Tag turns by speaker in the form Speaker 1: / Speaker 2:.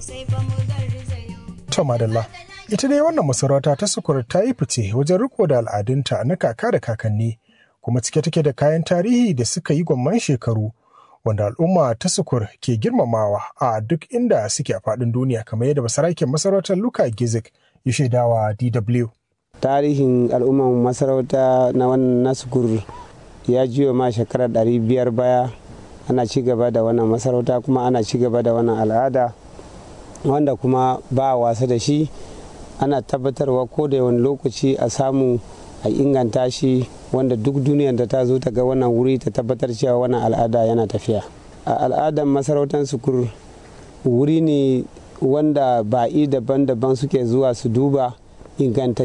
Speaker 1: To madalla, ita dai wannan masarauta ta sukur ta yi fice wajen riko da al'adunta na kaka da kakanni, kuma cike take da kayan tarihi da suka yi gwamman shekaru, wanda al'umma ta sukur ke girmamawa a duk inda suke a faɗin duniya kamar yadda basaraken masarautar Luka Gizik ya shaidawa DW.
Speaker 2: Tarihin al'ummar masarauta na wannan nasukur ya jiyo ma shekarar ɗari biyar baya ana ci gaba da wannan masarauta kuma ana ci gaba da wannan al'ada wanda kuma ba wasa da shi ana tabbatarwa ko da wani lokaci a samu a inganta shi wanda duk duniyar da ta zo ta ga wannan wuri ta tabbatar cewa wannan al'ada yana tafiya a al'adar masarautar sukur wuri ne wanda ba'i daban-daban suke zuwa su duba inganta